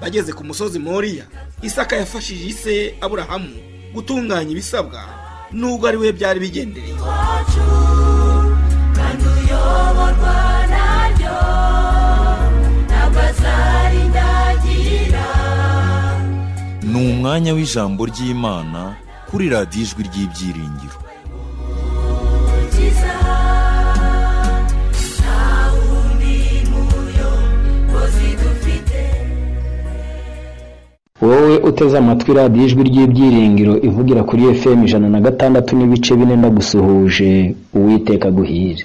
bageze ku musozi moriya isaka yafashije ise aburahamu gutunganya ibisabwa nubwo ari we byari bigendereye ni umwanya w'ijambo ry'imana kuri radiyo ijwi ry'ibyiringiro wowe uteze amatwi radiyo ijwi ry'ibyiringiro ivugira kuri fm ijana na gatandatu n'ibice bine ndagusuhuje uwiteka aguhire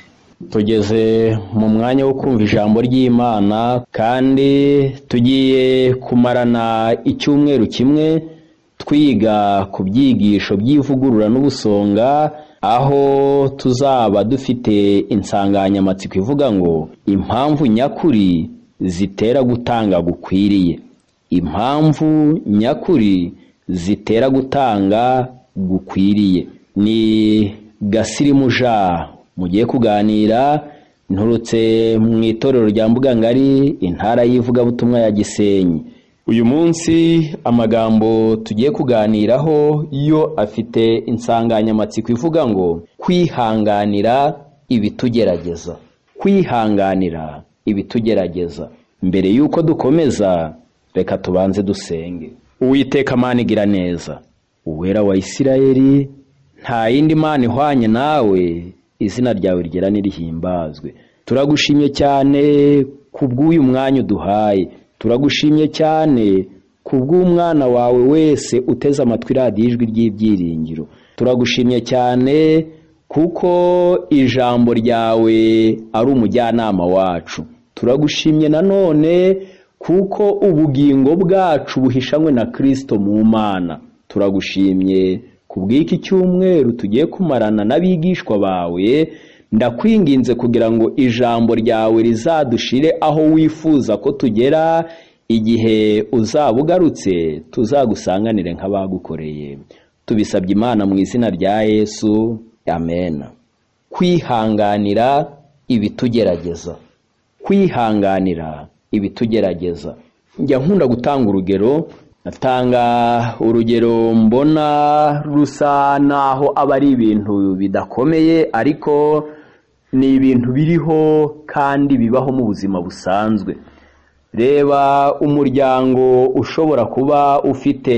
tugeze mu mwanya wo kumva ijambo ry'imana kandi tugiye kumarana icyumweru kimwe twiga ku byigisho by'ivugurura n'ubusonga aho tuzaba dufite insanganyamatsiko ivuga ngo impamvu nyakuri zitera gutanga gukwiriye impamvu nyakuri zitera gutanga gukwiriye ni gasirimuja mugiye kuganira nturutse mu itorero rya mbugangari intara y'ivugabutumwa ya gisenyi uyu munsi amagambo tugiye kuganiraho yo afite insanganyamatsiko ivuga ngo kwihanganira ibitugerageza kwihanganira ibitugerageza mbere y'uko dukomeza reka tubanze dusenge uwiteka mana igira neza uwera wa isirayeli nta yindi mana ihwanye nawe izina ryawe rigera n'irihimbazwe turagushimye cyane ku bw'uyu mwanya uduhaye turagushimye cyane ku bw'umwana wawe wese uteze amatwi radiyo ijwi ry'ibyiringiro turagushimye cyane kuko ijambo ryawe ari umujyanama wacu turagushimye nanone kuko ubugingo bwacu buhishanywe na kirisito mu mana turagushimye ku bw'iki cyumweru tugiye kumarana n'abigishwa bawe ndakwinginze kugira ngo ijambo ryawe rizadushire aho wifuza ko tugera igihe uzaba ugarutse tuzagusanganire nk'abagukoreye tubisabye imana mu izina rya yesu amena kwihanganira ibitugerageza kwihanganira ibitugerageza njya nkunda gutanga urugero atanga urugero mbona rusa naho aba ari ibintu bidakomeye ariko ni ibintu biriho kandi bibaho mu buzima busanzwe reba umuryango ushobora kuba ufite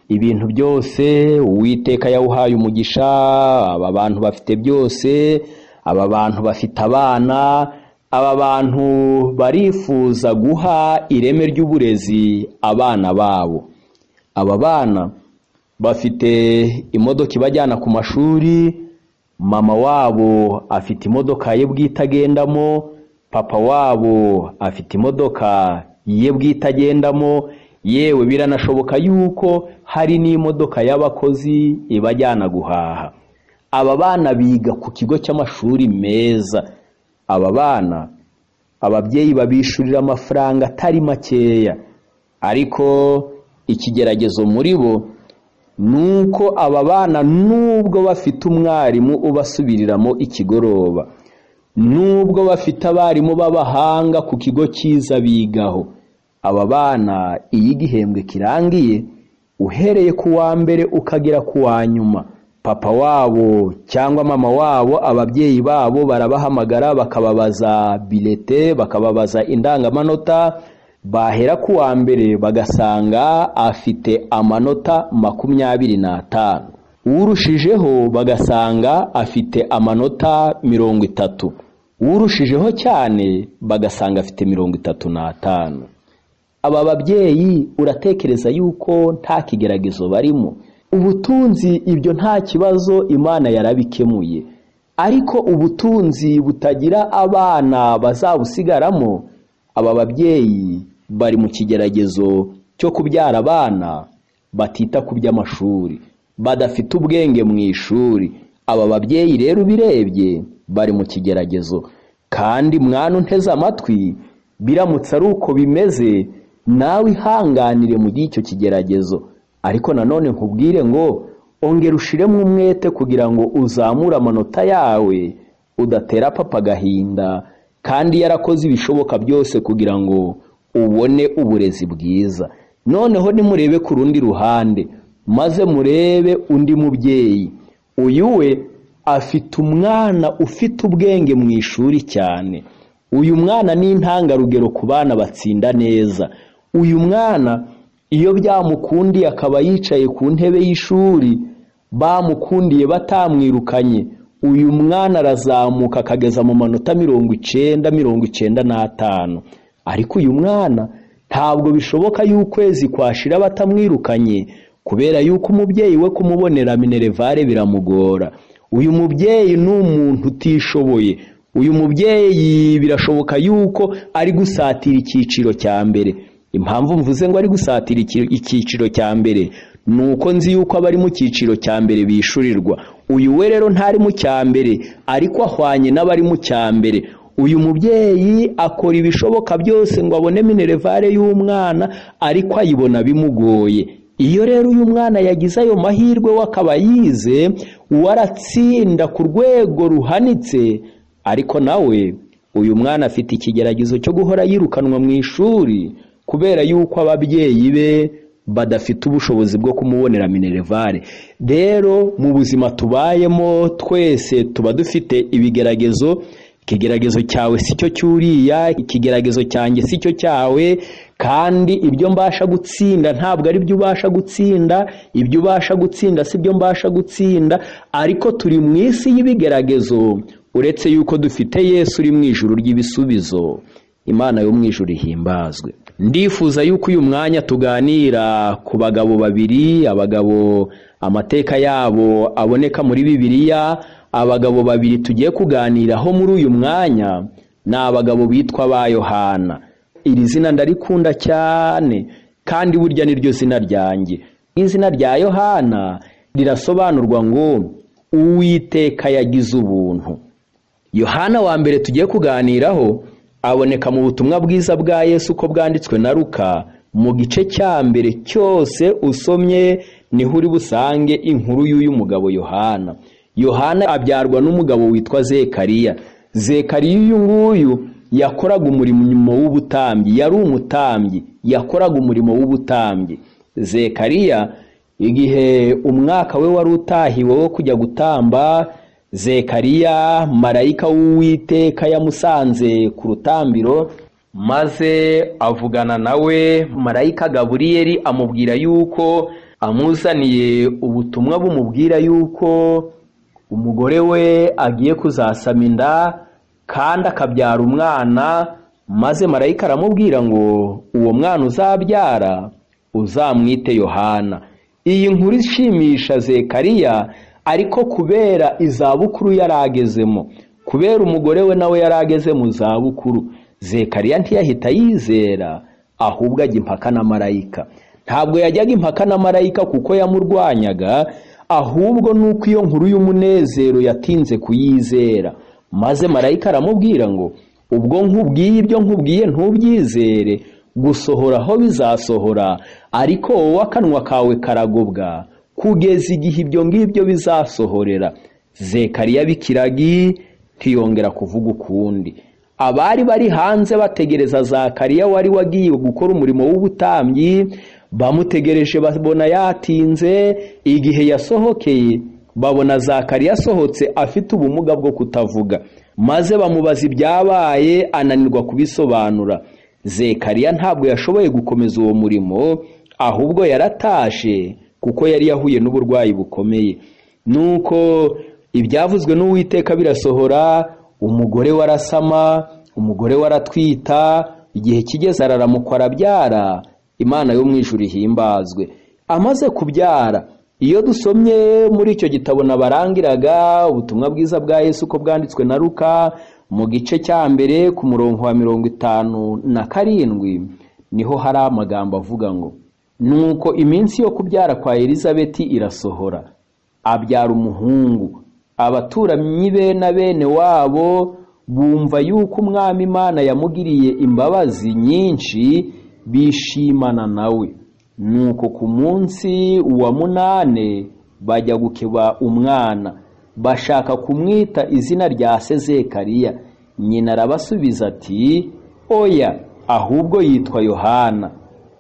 ibintu byose uwiteka yawuhaye umugisha aba bantu bafite byose aba bantu bafite abana aba bantu barifuza guha ireme ry'uburezi abana babo aba bana bafite imodoka ibajyana ku mashuri mama wabo afite imodoka ye bwite agendamo papa wabo afite imodoka ye bwite agendamo yewe biranashoboka yuko hari n'imodoka y'abakozi ibajyana guhaha aba bana biga ku kigo cy'amashuri meza aba bana ababyeyi babishurira amafaranga atari makeya ariko ikigeragezo muri bo ni uko aba bana nubwo bafite umwarimu ubasubiriramo ikigoroba nubwo bafite abarimu b'abahanga ku kigo cyiza bigaho aba bana iyo igihembwe kirangiye uhereye ku wa mbere ukagera ku wa nyuma papa wabo cyangwa mama wabo ababyeyi babo barabahamagara bakababaza bilete bakababaza indangamanota bahera ku wa mbere bagasanga afite amanota makumyabiri n'atanu urushijeho bagasanga afite amanota mirongo itatu urushijeho cyane bagasanga afite mirongo itatu n'atanu aba babyeyi uratekereza yuko nta kigeragezo barimo ubutunzi ibyo nta kibazo imana yarabikemuye ariko ubutunzi butagira abana bazabusigaramo aba babyeyi bari mu kigeragezo cyo kubyara abana batita ku by'amashuri badafite ubwenge mu ishuri aba babyeyi rero ubirebye bari mu kigeragezo kandi mwana unteze amatwi biramutse ari uko bimeze nawe ihanganire mu gihe icyo kigeragezo ariko nanone nkubwire ngo ongera ushiremo umwete kugira ngo uzamure amanota yawe udatera papa agahinda kandi yarakoze ibishoboka byose kugira ngo ubone uburezi bwiza noneho nimurebe ku rundi ruhande maze murebe undi mubyeyi uyu we afite umwana ufite ubwenge mu ishuri cyane uyu mwana ni intangarugero ku bana batsinda neza uyu mwana iyo byamukundiye akaba yicaye ku ntebe y'ishuri bamukundiye batamwirukanye uyu mwana arazamuka akageza mu manota mirongo icyenda mirongo icyenda n'atanu ariko uyu mwana ntabwo bishoboka y'ukwezi kwashira batamwirukanye kubera yuko umubyeyi we kumubonera minerevare biramugora uyu mubyeyi ni umuntu utishoboye uyu mubyeyi birashoboka yuko ari gusatira icyiciro cya mbere impamvu mvuze ngo ari gusatira iki- icyiciro cya mbere ni uko nzi yuko abari mu cyiciro cya mbere bishyurirwa uyu we rero ntari mu cya mbere ariko ahwanye n'abari mu cya mbere uyu mubyeyi akora ibishoboka byose ngo abone minerevare y'umwana ariko ayibona bimugoye iyo rero uyu mwana yagize ayo mahirwe we akaba yize waratsinda ku rwego ruhanitse ariko nawe uyu mwana afite ikigeragezo cyo guhora yirukanwa mu ishuri kubera yuko ababyeyi be badafite ubushobozi bwo kumubonera minerevare rero mu buzima tubayemo twese tuba dufite ibigeragezo ikigeragezo cyawe si cyo cyuriya ikigeragezo cyanjye si cyo cyawe kandi ibyo mbasha gutsinda ntabwo ari byo ubasha gutsinda ibyo ubasha gutsinda si byo mbasha gutsinda ariko turi mu isi y'ibigeragezo uretse yuko dufite yesu uri mu ijuru ry'ibisubizo imana yo mu ijuru ihimbazwe ndifuza yuko uyu mwanya tuganira ku bagabo babiri abagabo amateka yabo aboneka muri bibiliya abagabo babiri tugiye kuganiraho muri uyu mwanya ni abagabo bitwa ba yohana iri zina ndarikunda cyane kandi burya niryo zina ryanjye izina rya yohana rirasobanurwa ngo uwiteka yagize ubuntu yohana wa mbere tugiye kuganiraho aboneka mu butumwa bwiza bwa yesu uko bwanditswe na ruka mu gice cya mbere cyose usomye niho uri busange inkuru y'uyu mugabo yohana yohana abyarwa n'umugabo witwa zekariya zekariya uyu nguyu yakoraga umurimo w'ubutambyi yari umutambyi yakoraga umurimo w'ubutambyi zekariya igihe umwaka we wari utahiwe wo kujya gutamba zekariya marayika w'uwiteka yamusanze ku rutambiro maze avugana nawe marayika gaburiyeli amubwira yuko amuzaniye ubutumwa bumubwira yuko umugore we agiye kuzasama inda kandi akabyara umwana maze marayika aramubwira ngo uwo mwana uzabyara uzamwite yohana iyi nkuru ishimisha zekariya ariko kubera izabukuru yari agezemo kubera umugore we nawe yari ageze mu zabukuru zekariya ntiyahita yizera ahubwo ajya impaka na marayika ntabwo yajyaga impaka na marayika kuko yamurwanyaga ahubwo nuko iyo nkuru y'umunezero yatinze kuyizera maze marayika aramubwira ngo ubwo nkubwiye ibyo nkubwiye ntubyizere gusohora aho bizasohora ariko wowe akanwa kawe karagobwa kugeza igihe ibyo ngibyo bizasohorera zekariya bikiragi ntiyongera kuvuga ukundi abari bari hanze bategereza zakariya wari wagiye gukora umurimo w'ubutambyi bamutegereje babona yatinze igihe yasohokeye babona zakariya asohotse afite ubumuga bwo kutavuga maze bamubaza ibyabaye ananirwa kubisobanura zekariya ntabwo yashoboye gukomeza uwo murimo ahubwo yaratashe kuko yari yahuye n'uburwayi bukomeye nuko ibyavuzwe n'uwiteka birasohora umugore we arasama umugore we aratwita igihe kigeze araramukwa arabyara imana yo mu ijuru ihimbazwe amaze kubyara iyo dusomye muri icyo gitabo nabarangiraga ubutumwa bwiza bwa yesu uko bwanditswe na ruka mu gice cya mbere ku murongo wa mirongo itanu na karindwi niho hari amagambo avuga ngo nuko iminsi yo kubyara kwa elizabeti irasohora abyara umuhungu abaturanyi be na bene wabo bumva yuko umwami imana yamugiriye imbabazi nyinshi bishimana nawe nuko ku munsi wa munane bajya gukeba umwana bashaka kumwita izina rya sezekariya nyina arabasubiza ati oya ahubwo yitwa yohana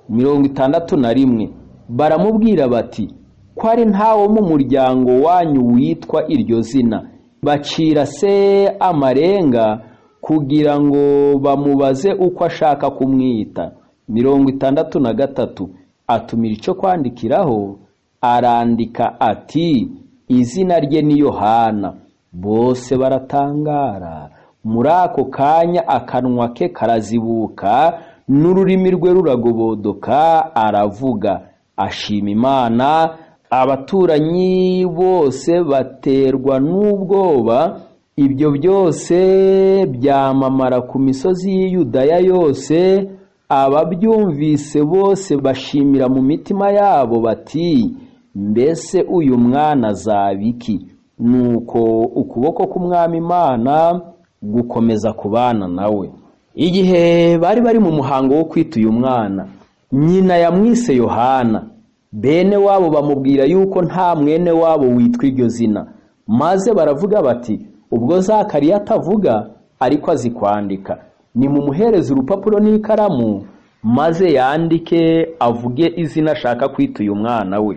mirongo itandatu na rimwe baramubwira bati ko ari ntawo mu muryango wanyu witwa iryo zina bacira se amarenga kugira ngo bamubaze uko ashaka kumwita mirongo itandatu na gatatu atumira icyo kwandikiraho arandika ati izina rye ni yohana bose baratangara muri ako kanya akanwa ke karazibuka n'ururimi rwe ruragobodoka aravuga ashima imana abaturanyi bose baterwa n'ubwoba ibyo byose byamamara ku misozi y'i Yudaya yose ababyumvise bose bashimira mu mitima yabo bati mbese uyu mwana azaba iki nuko ukuboko k'umwami imana gukomeza kubana nawe igihe bari bari mu muhango wo kwita uyu mwana nyina yamwise yohana bene wabo bamubwira yuko nta mwene wabo witwa iryo zina maze baravuga bati ubwo zakariya atavuga ariko azi kwandika nimumuhereze urupapuro n'ikaramu maze yandike avuge izina ashaka kwita uyu mwana we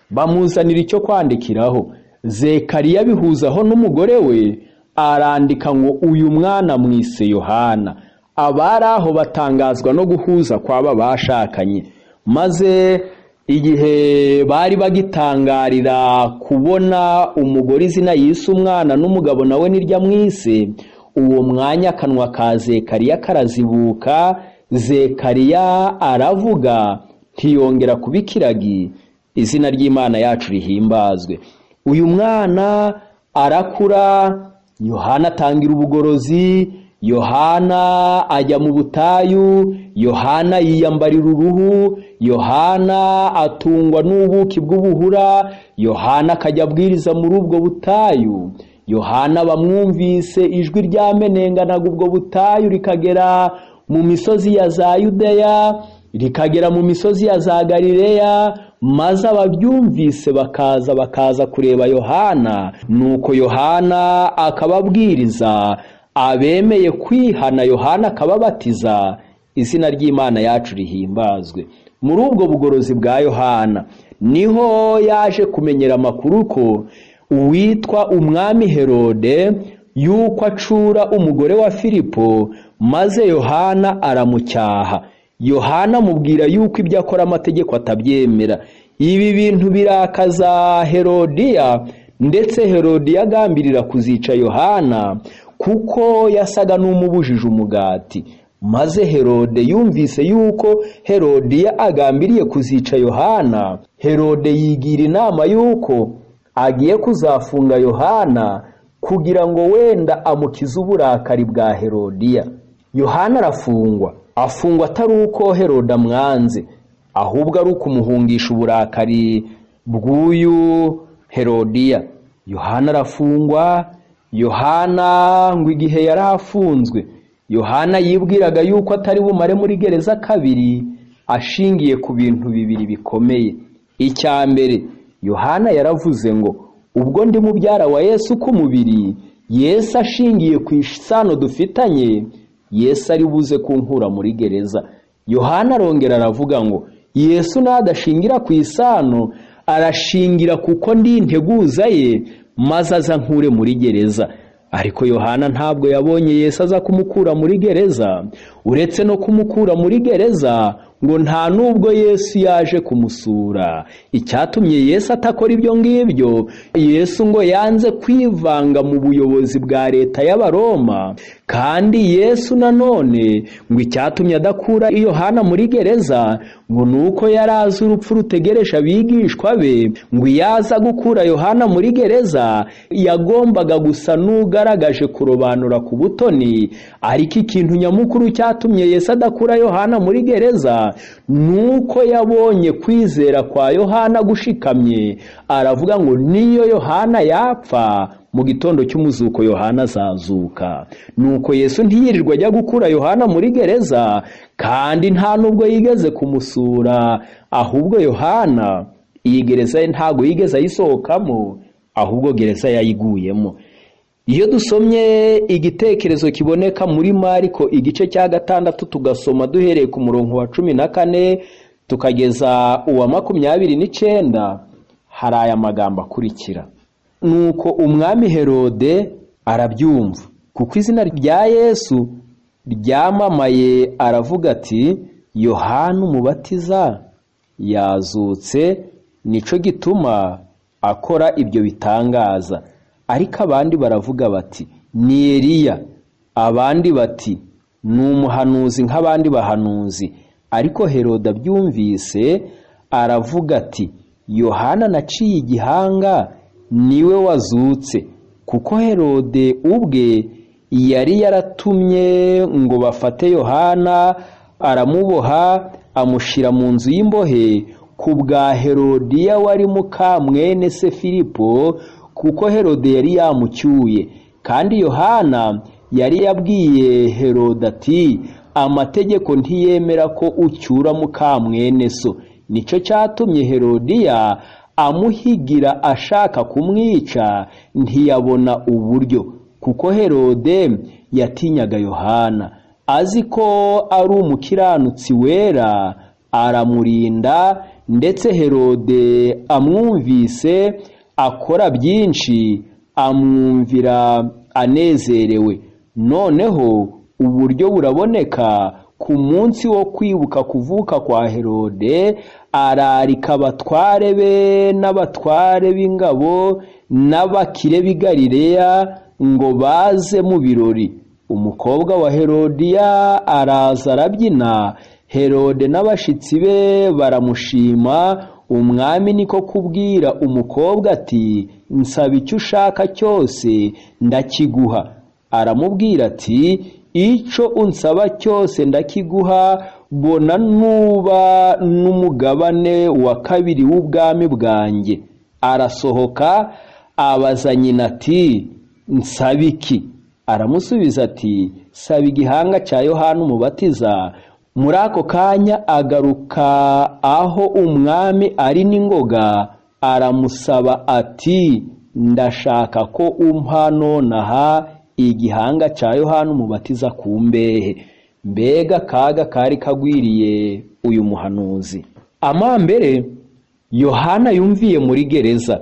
bamuzanira icyo kwandikiraho zekariya bihuzaho n'umugore we arandika ngo uyu mwana mwise yohana abari aho batangazwa no guhuza kw'aba bashakanye maze igihe bari bagitangarira kubona umugore izina yise umwana n'umugabo nawe nirya mwise uwo mwanya akanwa ka zekariya karazibuka zekariya aravuga ntiyongera kuba ikiragi izina ry'imana yacu rihimbazwe uyu mwana arakura yohana atangira ubugorozi yohana ajya mu butayu yohana yiyambarira uruhu yohana atungwa n'ubuki bw'ubuhura yohana akajya abwiriza muri ubwo butayu yohana bamwumvise ijwi ryamenenganaga ubwo butayu rikagera mu misozi ya za yudeya rikagera mu misozi ya za galileya maze ababyumvise bakaza bakaza kureba yohana nuko yohana akababwiriza abemeye kwihana yohana akababatiza izina ry'imana yacu rihimbazwe muri ubwo bugorozi bwa yohana niho yaje kumenyera amakuru ko uwitwa umwami herode yuko acura umugore wa filipo maze yohana aramucyaha yohana amubwira yuko ibyo akora amategeko atabyemera ibi bintu birakaza herodiya ndetse herodiya agambirira kuzica yohana kuko yasaga n'umubujije umugati maze herode yumvise yuko herodiya agambiriye kuzica yohana herode yigira inama yuko agiye kuzafunga yohana kugira ngo wenda amukize uburakari bwa herodiya yohana arafungwa afungwa atari uko herode amwanze ahubwo ari ukumuhungisha uburakari bw'uyu herodiya yohana arafungwa yohana ngo igihe yari afunzwe yohana yibwiraga yuko atari bumare muri gereza kabiri ashingiye ku bintu bibiri bikomeye icya mbere yohana yaravuze ngo ubwo ndi mubyara wa yesu k'umubiri yesu ashingiye ku isano dufitanye yesu ari buze kunkura muri gereza yohana arongera aravuga ngo yesu nadashingira ku isano arashingira kuko ndi integuza ye maze aza nkure muri gereza ariko yohana ntabwo yabonye yesu aza kumukura muri gereza uretse no kumukura muri gereza ngo nta n'ubwo yesu yaje kumusura icyatumye yesu atakora ibyo ngibyo yesu ngo yanze kwivanga mu buyobozi bwa leta y'abaroma kandi yesu nanone ngo icyatumye adakura yohana muri gereza ngo ni uko yari azi urupfu rutegereje abigishwa be ngo iyo aza gukura yohana muri gereza yagombaga gusa n'ugaragaje kurobanura ku butoni ariko ikintu nyamukuru cyatumye yesu adakura yohana muri gereza nuko yabonye kwizera kwa yohana gushikamye aravuga ngo niyo yohana yapfa mu gitondo cy'umuzuko yohana azazuka nuko yesu ntiyirirwa ajya gukura yohana muri gereza kandi nta n'ubwo yigeze kumusura ahubwo yohana iyi gereza ye ntabwo yigeze ayisohokamo ahubwo gereza yayiguyemo iyo dusomye igitekerezo kiboneka muri mariko igice cya gatandatu tugasoma duhereye ku murongo wa cumi na kane tukageza uwa makumyabiri n'icyenda hari aya magambo akurikira nuko umwami herode arabyumva kuko izina rya yesu ryamamaye aravuga ati yohana umubatiza yazutse nicyo gituma akora ibyo bitangaza ariko abandi baravuga bati ni Eliya abandi bati ni umuhanuzi nk'abandi bahanuzi ariko herode abyumvise aravuga ati yohana naciye igihanga niwe wazutse kuko herode ubwe yari yaratumye ngo bafate yohana aramuboha amushyira mu nzu y'imbohe ku bwa herodiya wari mukamwene se filipo kuko herode yari yamucyuye kandi yohana yari yabwiye herode ati amategeko ntiyemera ko ucyura mukamwene so nicyo cyatumye herodiya amuhigira ashaka kumwica ntiyabona uburyo kuko herode yatinyaga yohana azi ko ari umukiranutsi wera aramurinda ndetse herode amwumvise akora byinshi amwumvira anezerewe noneho uburyo buraboneka ku munsi wo kwibuka kuvuka kwa herode ararika abatware be n'abatware b'ingabo n'abakire b'i Galileya ngo baze mu birori umukobwa wa herodiya araza arabyina herode n'abashyitsi be baramushima umwami niko kubwira umukobwa ati nsaba icyo ushaka cyose ndakiguha aramubwira ati icyo unsaba cyose ndakiguha bona nuba n'umugabane wa kabiri w'ubwami bwanjye arasohoka abaza nyina ati nsaba iki aramusubiza ati saba igihanga cya yohana umubatiza muri ako kanya agaruka aho umwami ari n'ingoga aramusaba ati ndashaka ko umpa nonaha igihanga cya yohana umubatiza ku mbehe mbega akaga kari kagwiriye uyu muhanuzi amambere yohana yumviye muri gereza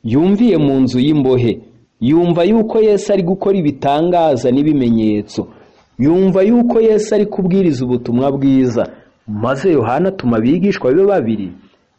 yumviye mu nzu y'imbohe yumva yuko yesu ari gukora ibitangaza n'ibimenyetso yumva yuko yesu ari kubwiriza ubutumwa bwiza maze yohana atuma abigishwa be babiri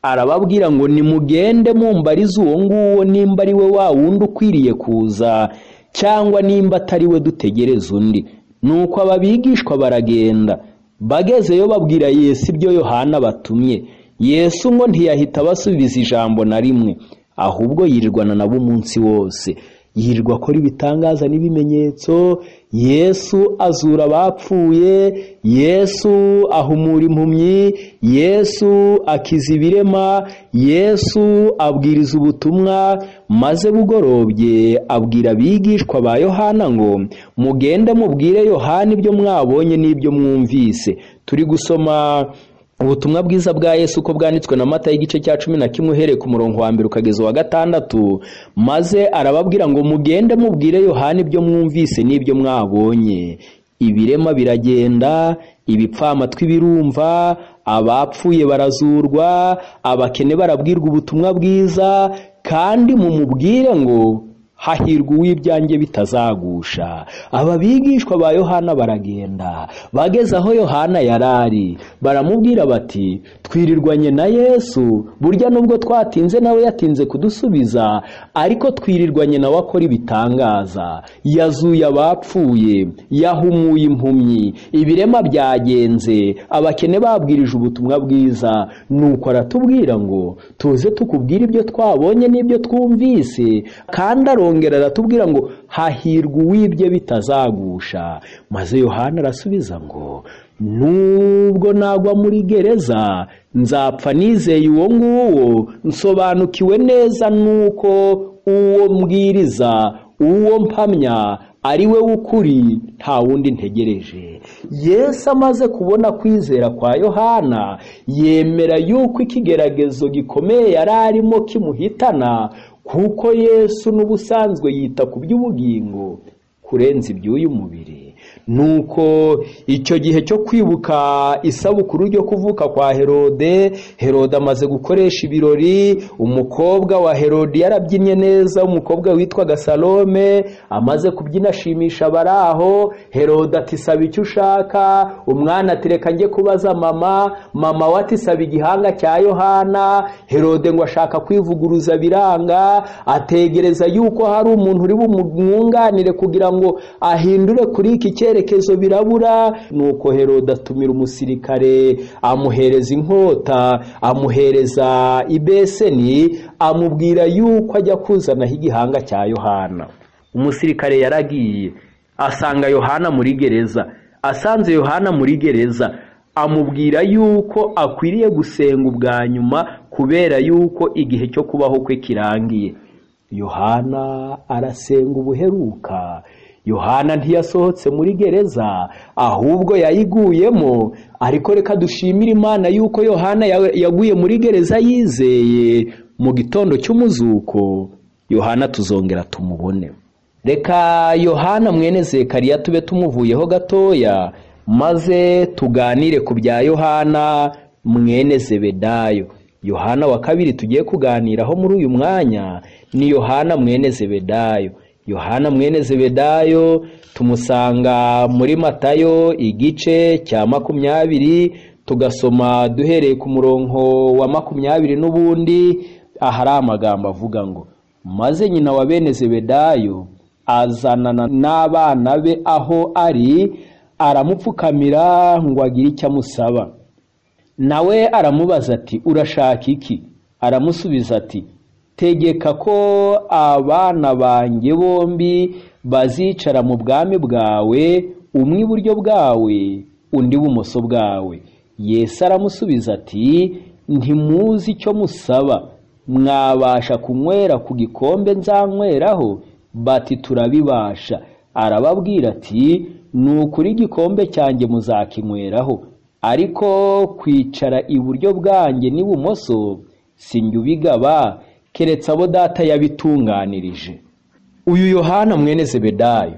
arababwira ngo nimugende mumbarize uwo nguwo nimba ari we wa wundi ukwiriye kuza cyangwa nimba atari we dutegereze undi nuko aba bigishwa baragenda bagezeyo babwira yesu ibyo yohana batumye yesu ngo ntiyahita abasubiza ijambo na rimwe ahubwo yirirwana nabo umunsi wose yirirwa akora ibitangaza n'ibimenyetso yesu azura abapfuye yesu ahumura impumyi yesu akiza ibirema yesu abwiriza ubutumwa maze bugorobye abwira abigishwa ba yohana ngo mugende mubwire yohana ibyo mwabonye n'ibyo mwumvise turi gusoma ubutumwa bwiza bwa yesu uko bwanditswe na mata y'igice cya cumi na kimwe uhereye ku murongo wa mbere ukageza uwa gatandatu maze arababwira ngo mugende mubwire yohana ibyo mwumvise n'ibyo mwabonye ibirema biragenda ibipfamatwi birumva abapfuye barazurwa abakene barabwirwa ubutumwa bwiza kandi mumubwire ngo hahirwa uw'ibyanjye bitazagusha aba bigishwa ba yohana baragenda bageze aho yohana yari ari baramubwira bati twirirwanye na yesu burya nubwo twatinze nawe yatinze kudusubiza ariko twirirwanye nawe akora ibitangaza yazuye abapfuye yahumuye impumyi ibirema byagenze abakene babwirije ubutumwa bwiza nuko aratubwira ngo tuze tukubwire ibyo twabonye n'ibyo twumvise kandi arongera aratubwira ngo hahirwa uwibye bitazagusha maze yohana arasubiza ngo nubwo nagwa muri gereza nzapfa nizeye uwo nguwo nsobanukiwe neza n'uko uwo mbwiriza uwo mpamya ari we w'ukuri nta wundi ntegereje yesu amaze kubona kwizera kwa yohana yemera yuko ikigeragezo gikomeye yari arimo kimuhitana kuko yesu n'ubusanzwe yita ku by'ubugingo kurenza iby'uyu mubiri nuko icyo gihe cyo kwibuka isabukuru ryo kuvuka kwa herode herode amaze gukoresha ibirori umukobwa wa herode yarabyinnye neza umukobwa witwaga salome amaze kubyina ashimisha abari aho herode ati saba icyo ushaka umwana ati reka njye kubaza mama mama we ati saba igihanga cya yohana herode ngo ashaka kwivuguruza biranga ategereza yuko hari umuntu uri bumwunganire kugira ngo ahindure kuri iki cyerekezo birabura nuko herode atumira umusirikare amuhereza inkota amuhereza ibeseni amubwira yuko ajya kuzanaho igihanga cya yohana umusirikare yaragiye asanga yohana muri gereza asanze yohana muri gereza amubwira yuko akwiriye gusenga ubwa nyuma kubera yuko igihe cyo kubaho kwe kirangiye yohana arasenga ubuheruka yohana ntiyasohotse muri gereza ahubwo yayiguyemo ariko reka dushimire imana yuko yohana ya- yaguye muri gereza yizeye mu gitondo cy'umuzuko yohana tuzongera tumubone reka yohana mwene zekariya tube tumuvuyeho gatoya maze tuganire ku bya yohana mwene zebedayo yohana wa kabiri tugiye kuganiraho muri uyu mwanya ni yohana mwene zebedayo yohana mwene zebedayo tumusanga muri matayo igice cya makumyabiri tugasoma duhereye ku murongo wa makumyabiri n'ubundi ahari amagambo avuga ngo maze nyina wa bene zebedayo azanana n'abana be aho ari aramupfukamira ngo agire icyo amusaba nawe aramubaza ati urashaka iki aramusubiza ati tegeka ko abana banjye bombi bazicara mu bwami bwawe umwe iburyo bwawe undi ibumoso bwawe yesu aramusubiza ati ntimuzi icyo musaba mwabasha kunywera ku gikombe nzanyweraho bati turabibasha arababwira ati ni ukuri igikombe cyanjye muzakinyweraho ariko kwicara iburyo bwanjye n'ibumoso si njye ubigaba keretse abo data yabitunganirije uyu yohana mwene zebedayo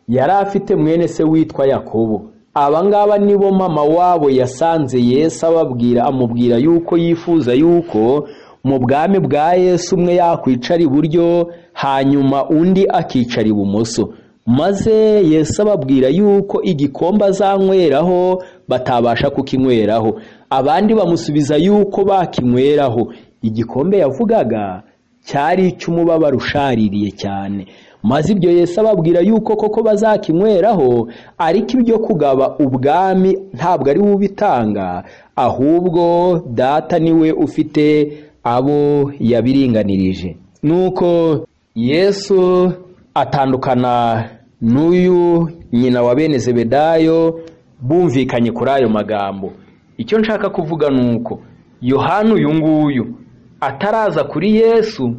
yari afite mwene se witwa yakobo abangaba nibo mama wabo yasanze yesu ababwira amubwira yuko yifuza yuko mu bwami bwa yesu umwe yakwicara iburyo hanyuma undi akicara ibumoso maze yesu ababwira yuko igikombe azanyweraho batabasha kukinyweraho abandi bamusubiza yuko bakinyweraho igikombe yavugaga cyari icy'umubabaro ushaririye cyane maze ibyo yesu ababwira yuko koko bazakinyweraho ariko ibyo kugaba ubwami ntabwo ari we ubitanga ahubwo data niwe ufite abo yabiringanirije nuko yesu atandukana n'uyu nyina wa bene zebedayo bumvikanye kuri ayo magambo icyo nshaka kuvuga ni uko yohani uyu nguyu ataraza kuri yesu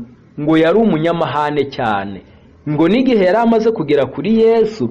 ngo yari umunyamahane cyane ngo n'igihe yari amaze kugera kuri yesu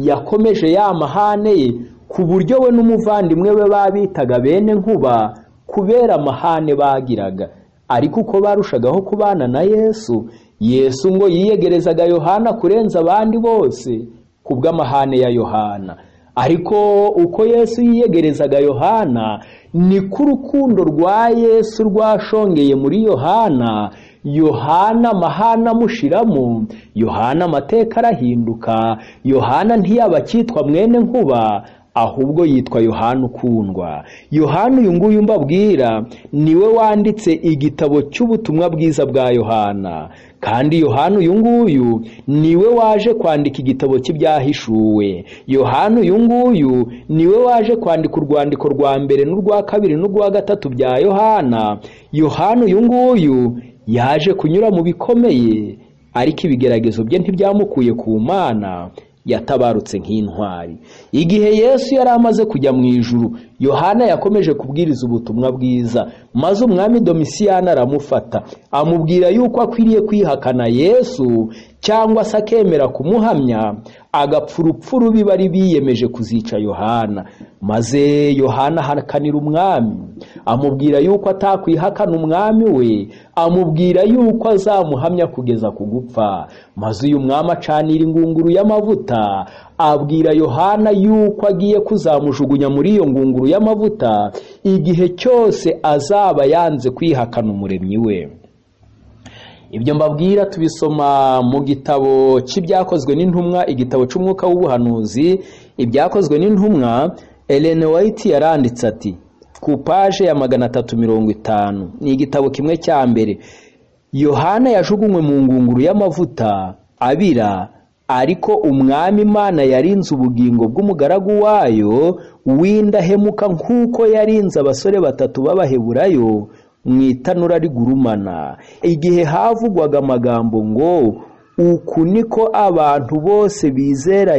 yakomeje ya mahane ye ku buryo we n'umuvandimwe we babitaga bene nkuba kubera amahane bagiraga ariko uko barushagaho kubana na yesu yesu ngo yiyegerezaga yohana kurenza abandi bose ku bw'amahane ya yohana ariko uko yesu yiyegerezaga yohana niko urukundo rwa yesu rwashongeye muri yohana yohana amahana amushiramo yohana amateka arahinduka yohana ntiyaba akitwa mwene nkuba ahubwo yitwa yohana ukundwa yohana uyu nguyu mbabwira niwe wanditse igitabo cy'ubutumwa bwiza bwa yohana kandi yohana uyu nguyu niwe waje kwandika igitabo cy'ibyahishuwe yohana uyu nguyu niwe waje kwandika urwandiko rwa mbere n'urwa kabiri n'urwa gatatu bya yohana yohana uyu nguyu yaje kunyura mu bikomeye ariko ibigeragezo bye ntibyamukuye ku mana yatabarutse nk'intwari igihe yesu yari amaze kujya mu ijuru yohana yakomeje kubwiriza ubutumwa bwiza maze umwami domisiyani aramufata amubwira yuko akwiriye kwihakana yesu cyangwa se akemera kumuhamya agapfurupfu rubi bari biyemeje kuzica yohana maze yohana ahakanira umwami amubwira yuko atakwihakana umwami we amubwira yuko azamuhamya kugeza ku gupfa maze uyu mwami acanira ingunguru y'amavuta abwira yohana yuko agiye kuzamujugunya muri iyo ngunguru y'amavuta igihe cyose azaba yanze kwihakana umuremyi we ibyo mbabwira tubisoma mu gitabo cy'ibyakozwe n'intumwa igitabo cy'umwuka w'ubuhanuzi ibyakozwe n'intumwa Ellen White yaranditse ati ku paje ya magana atatu mirongo itanu ni igitabo kimwe cya mbere yohana yajugunywe mu ngunguru y'amavuta abira ariko umwami imana yarinze ubugingo bw'umugaragu wayo w'indahemuka nk'uko yarinze abasore batatu b'abaheburayo mu itanura rigurumana igihe havugwaga amagambo ngo uku niko abantu bose bizera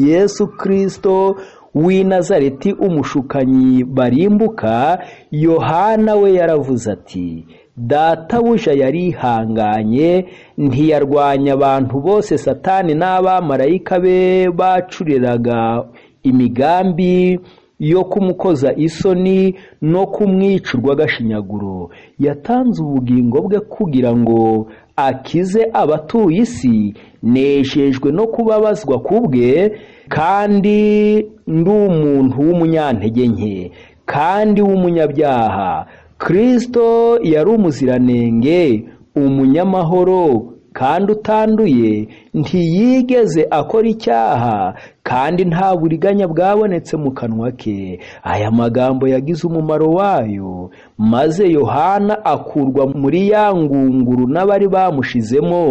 yesu kirisito w'i nazareti umushukanyi barimbuka yohana we yaravuze ati databuja yarihanganye ntiyarwanya abantu bose satani n'abamarayika be bacuriraga imigambi yo kumukoza isoni no kumwica urw'agashinyaguro yatanze ubugingo bwe kugira ngo akize abatuye isi nejejwe no kubabazwa ku bwe kandi ndi umuntu w'umunyantege nke kandi w'umunyabyaha kirisito yari umuziranenge umunyamahoro kandi utanduye ntiyigeze akora icyaha kandi nta buriganya bwabonetse mu kanwa ke aya magambo yagize umumaro wayo maze yohana akurwa muri ya ngunguru n'abari bamushizemo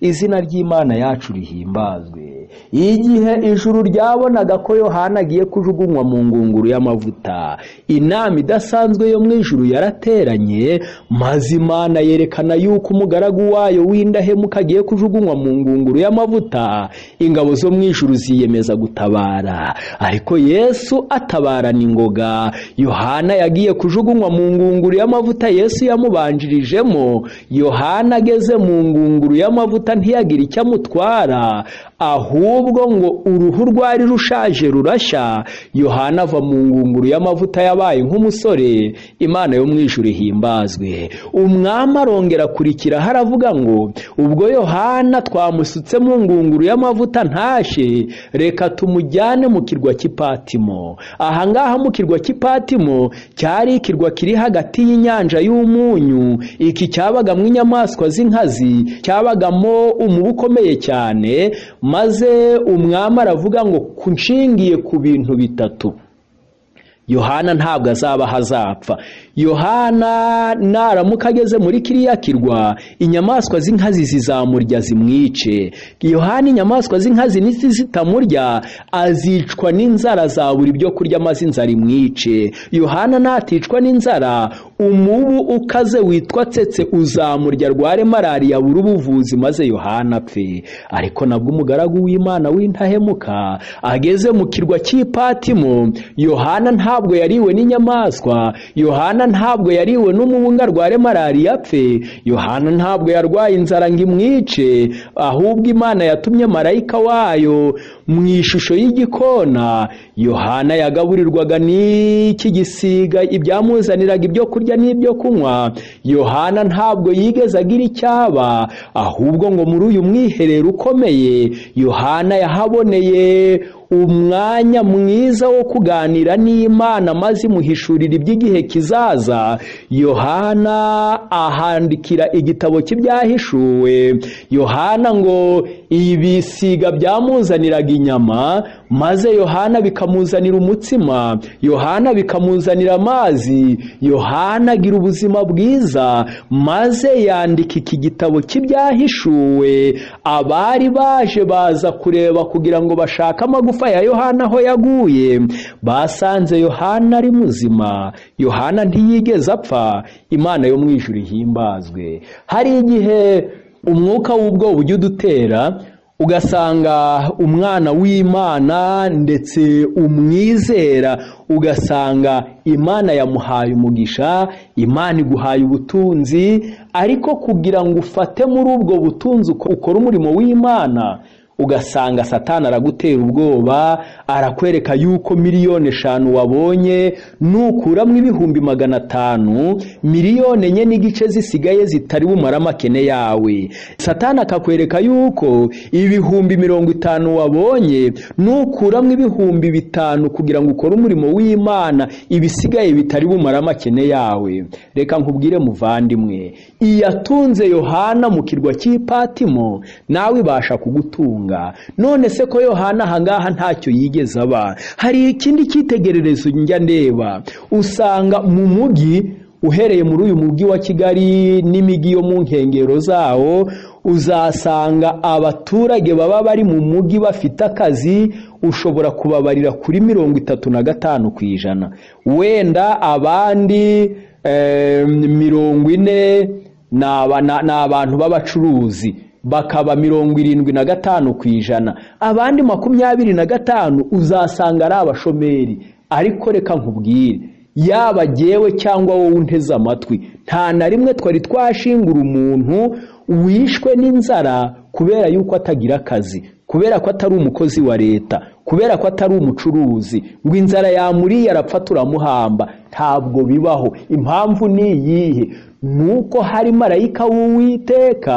izina ry'imana yacu rihimbazwe igihe ijuru ryabonaga ko yohana agiye kujugunywa mu ngunguru y'amavuta inama idasanzwe yo mu ijuru yarateranye maze imana yerekana yuko umugaragu wayo w'indahemuka agiye kujugunywa mu ngunguru y'amavuta ingabo zo mu ijuru ziyemeza gutabara ariko yesu atabarana ingoga yohana yagiye kujugunywa mu ngunguru y'amavuta yesu yamubanjirijemo yohana ageze mu ngunguru y'amavuta ntiyagira icyo amutwara ahubwo ngo uruhu rwari rushaje rurashya yohana ava mu ngunguru y'amavuta yabaye nk'umusore imana yo mu ijuru ihimbazwe umwami arongera akurikira haravuga ngo ubwo yohana twamusutse mu ngunguru y'amavuta ntashe reka tumujyane mu kirwa cy'ipatimo ahangaha mu kirwa cy'ipatimo cyari ikirwa kiri hagati y'inyanja y'umunyu iki cyabagamo inyamaswa z'inkazi cyabagamo umubu ukomeye cyane maze umwami aravuga ngo nshingiye ku bintu bitatu yohana ntabwo azaba hazapfa yohana naramuka ageze muri kiriya kirwa inyamaswa z'inkazi zizamurya zimwice yohana inyamaswa z'inkazi zitamurya azicwa n'inzara zabura ibyo kurya maze inzara imwice yohana naticwa n'inzara umubu ukaze witwa tsetse uzamurya arware malariya buri ubuvuzi maze yohana apfe ariko nabwo umugaragu w'imana w'intahemuka ageze mu kirwa cy'ipatimo yohana nta ntabwo yariwe n'inyamaswa yohana ntabwo yariwe n'umubunga arware malariya apfe yohana ntabwo yarwaye inzara ngo imwice ahubwo imana yatumye marayika wayo mu ishusho y'igikona yohana yagaburirwaga n'iki gisiga ibyamuzaniraga ibyo kurya n'ibyo kunywa yohana ntabwo yigeze agira icyaba ahubwo ngo muri uyu mwiherero ukomeye yohana yahaboneye umwanya mwiza wo kuganira n'imana maze imuhishurira iby'igihe kizaza yohana ahandikira igitabo cy'ibyahishuwe yohana ngo ibisiga byamuzaniraga inyama maze yohana bikamuzanira umutsima yohana bikamuzanira amazi yohana agira ubuzima bwiza maze yandika iki gitabo cy'ibyahishuwe abari baje baza kureba kugira ngo bashake amagufa ya yohana aho yaguye basanze yohana ari muzima yohana ntiyigeze apfa imana yo mu ijuru ihimbazwe hari igihe umwuka w'ubwoba ujya udutera ugasanga umwana w'imana ndetse umwizera ugasanga imana yamuhaye umugisha imana iguhaye ubutunzi ariko kugira ngo ufate muri ubwo butunzi uko- ukore umurimo w'imana ugasanga satani aragutera ubwoba arakwereka yuko miliyoni eshanu wabonye nukuramo ibihumbi magana atanu miliyoni enye n'igice zisigaye zitari bumare amakene yawe satani akakwereka yuko ibihumbi mirongo itanu wabonye nukuramo ibihumbi bitanu kugira ngo ukore umurimo w'imana ibisigaye bitari bumare amakene yawe reka nkubwire muvandimwe iyatunze yohana mu kirwa cy'ipatimo nawe ibasha kugutunga none se ko yohana ahangaha ntacyo yigeze aba hari ikindi cyitegererezo njya ndeba usanga mu mujyi uhereye muri uyu mujyi wa kigali n'imijyi yo mu nkengero zawo uzasanga abaturage baba bari mu mujyi bafite akazi ushobora kubabarira kuri mirongo itatu na gatanu ku ijana wenda abandi eh, mirongo ine ni aba- ni- ni abantu b'abacuruzi bakaba mirongo irindwi na gatanu ku ijana abandi makumyabiri na gatanu uzasanga ari abashomeri ariko reka nkubwire yaba jyewe cyangwa wowe unteze amatwi nta na rimwe twari twashingura umuntu wishwe n'inzara kubera yuko atagira akazi kubera ko atari umukozi wa leta kubera ko atari umucuruzi ngo inzara yamuriye arapfa turamuhamba ntabwo bibaho impamvu ni iyihe nuko hari marayika w'uwiteka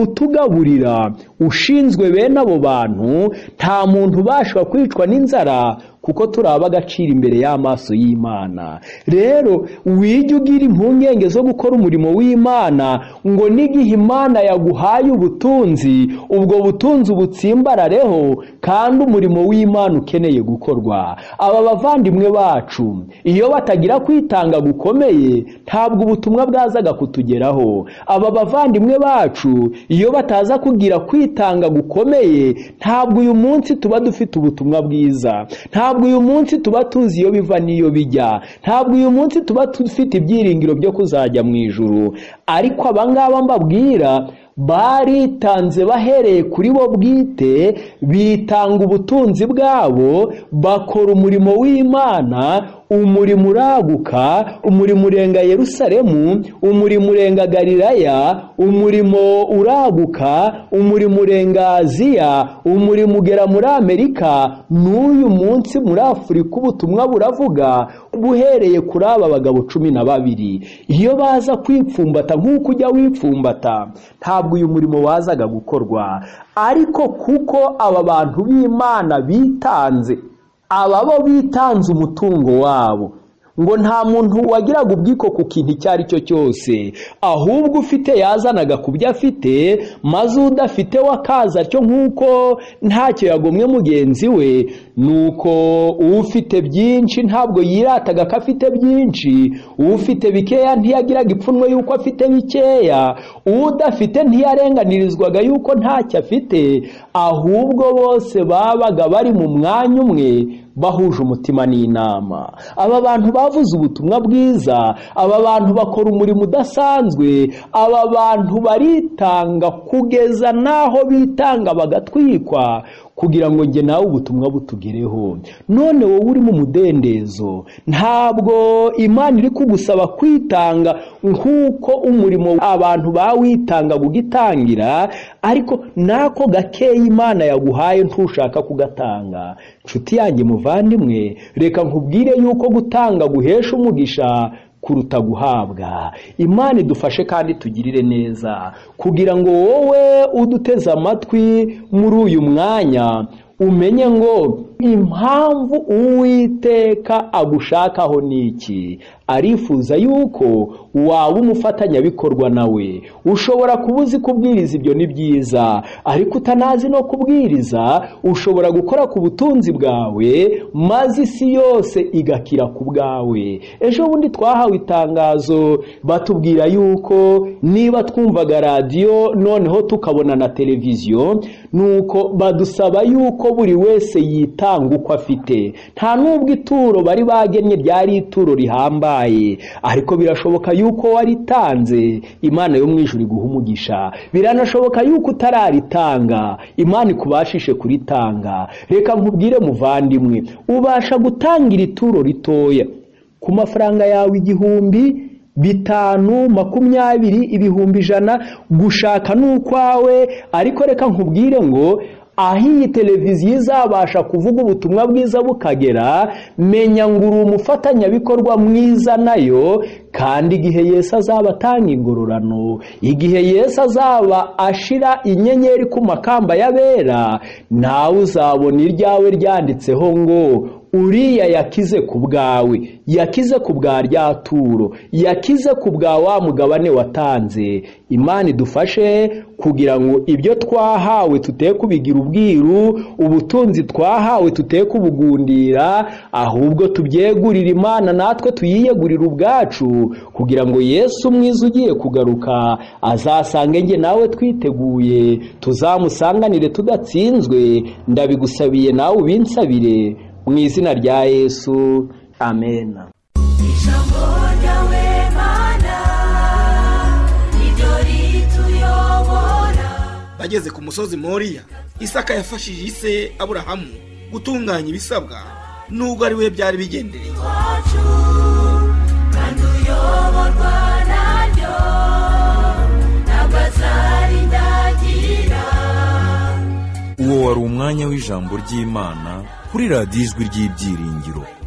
utugaburira ushinzwe bene abo bantu nta muntu ubasha kwicwa n'inzara kuko turi ab'agaciro imbere y'amaso y'imana rero wige ugira impungenge zo gukora umurimo w'imana ngo n'igihe imana yaguhaye ubutunzi ubwo butunzi ubutsimbarareho kandi umurimo w'imana ukeneye gukorwa aba bavandimwe bacu iyo batagira kwitanga gukomeye ntabwo ubutumwa bwazaga kutugeraho aba bavandimwe bacu iyo bataza kugira kwitanga gukomeye ntabwo uyu munsi tuba dufite ubutumwa bwiza ntabwo uyu munsi tuba tuzi iyo biva n'iyo bijya ntabwo uyu munsi tuba dufite ibyiringiro byo kuzajya mu ijuru ariko abangaba mbabwira baritanze bahereye kuri bo bwite bitanga ubutunzi bwabo bakora umurimo w'imana umurimo uraguka umurimo urenga yerusalemu umurimo urenga galilaya umurimo uraguka umurimo urenga aziya umurimo ugera muri amerika n'uyu munsi muri afurika ubutumwa buravuga buhereye kuri aba bagabo cumi na babiri iyo baza kwipfumbata nk'uko ujya wipfumbata ntabwo uyu murimo wazaga gukorwa ariko kuko aba bantu b'imana bitanze aba bo bitanze umutungo wabo ngo nta muntu wagiraga ubwiko ku kintu icyo ari cyo cyose ahubwo ufite yazanaga ku byo afite maze udafite we akaza atyo nk'uko ntacyo yagomwe mugenzi we nuko ufite byinshi ntabwo yirataga ko afite byinshi ufite bikeya ntiyagiraga ipfunwe yuko afite bikeya udafite ntiyarenganirizwaga yuko ntacyo afite ahubwo bose babaga bari mu mwanya umwe bahuje umutima n'inama aba bantu bavuze ubutumwa bwiza aba bantu bakora umurimo udasanzwe aba bantu baritanga kugeza n'aho bitanga bagatwikwa kugira ngo njye nawe ubutumwa butugereho none wowe uri mu mudendezo ntabwo imana iri kugusaba kwitanga nk'uko umurimo abantu bawitanga gugitangira ariko n'ako gakeya imana yaguhaye ntushaka kugatanga nshuti yanjye muvandimwe reka nkubwire yuko gutanga guhesha umugisha kuruta guhabwa imana idufashe kandi tugirire neza kugira ngo wowe uduteze amatwi muri uyu mwanya umenye ngo impamvu uwiteka agushakaho ni iki arifuza yuko waba umufatanyabikorwa nawe ushobora kuba uzi kubwiriza ibyo ni byiza ariko utanazi no kubwiriza ushobora gukora ku butunzi bwawe maze isi yose igakira ku bwawe ejo bundi twahawe itangazo batubwira yuko niba twumvaga radiyo noneho tukabona na televiziyo nuko badusaba yuko buri wese yitanga aranga uko afite nta n'ubwo ituro bari bagennye ryari ituro rihambaye ariko birashoboka yuko waritanze imana yo mu ijuru iguha umugisha biranashoboka yuko utararitanga imana ikubashishe kuritanga reka nkubwire muvandimwe ubasha gutanga iri turo ritoya ku mafaranga yawe igihumbi bitanu makumyabiri ibihumbi ijana gushaka n'ukwawe ariko reka nkubwire ngo aho iyi televiziyo izabasha kuvuga ubutumwa bwiza bukagera menya ngo uri umufatanyabikorwa mwiza nayo kandi igihe yesu azaba atanga ingororano igihe yesu azaba ashira inyenyeri ku makamba y'abera nawe uzabona iryawe ryanditseho ngo uriya yakize ku bwawe yakize ku bwa rya turo yakize ku bwa wa mugabane watanze imana idufashe kugira ngo ibyo twahawe tuteye kubigira ubwiru ubutunzi twahawe tuteye kubugundira ahubwo tubyegurire imana natwe tuyiyegurire ubwacu kugira ngo yesu mwiza ugiye kugaruka azasange njye nawe twiteguye tuzamusanganire tudatsinzwe ndabigusabiye nawe ubinsabire mu izina rya yesu amena ijambo ryawe mana niryo rituyobora bageze ku musozi moriya isaka yafashije ise aburahamu gutunganya ibisabwa nubwo ari we byari bigendereye wacu kandi uyoborwa naryo ntabwo azarindagira uwo wari umwanya w'ijambo ry'imana kuri radiyo ijwi ry'ibyiringiro